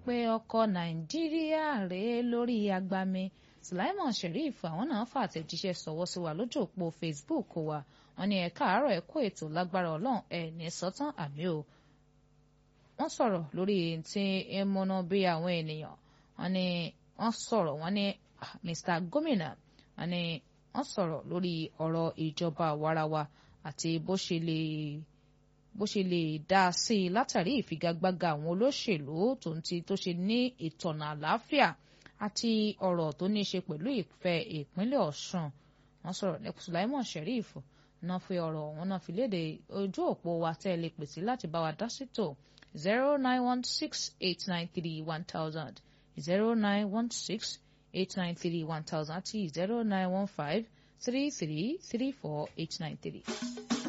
wípé ọkọ̀ nàìjíríà rèé lórí agbami Sulaiman Sheriff àwọn náà fàtẹ̀jíṣẹ́ sọ̀wọ́ sí wa lójú òpó Facebook wa wọ́n ní ẹ káàárọ̀ ẹ kó ètò lágbára ọlọ́run ẹ ní sọ́tàn àmì o wọ́n sọ̀rọ̀ lórí tí ń múná bí àwọn ènìyàn wọ́n ní wọ́n sọ̀rọ̀ wọ́n ní Mr Gómìnà wọ́n ní wọ́n sọ̀rọ̀ lórí ọ̀rọ̀ ìjọba àwarawa àti bó ṣe lè bó ṣe lè dá a sí i látàrí ìfigagbága àwọn olóṣèlú tó ń ti tó ṣe ní ìtọ̀nà àlàáfíà àti ọ̀rọ̀ tó ní í ṣe pẹ̀lú ìfẹ́ ìpínlẹ̀ Ọ̀ṣun wọ́n sọ̀rọ̀ ní Sulaiman Sheriff náà fi ọ̀rọ̀ wọn náà fi léde ojú òpó wa tẹ́ ẹ lè pèsè láti bá wa dá sí tò zero nine one six eight nine three one thousand zero nine one six eight nine three one thousand àti zero nine one five three three three four eight nine three.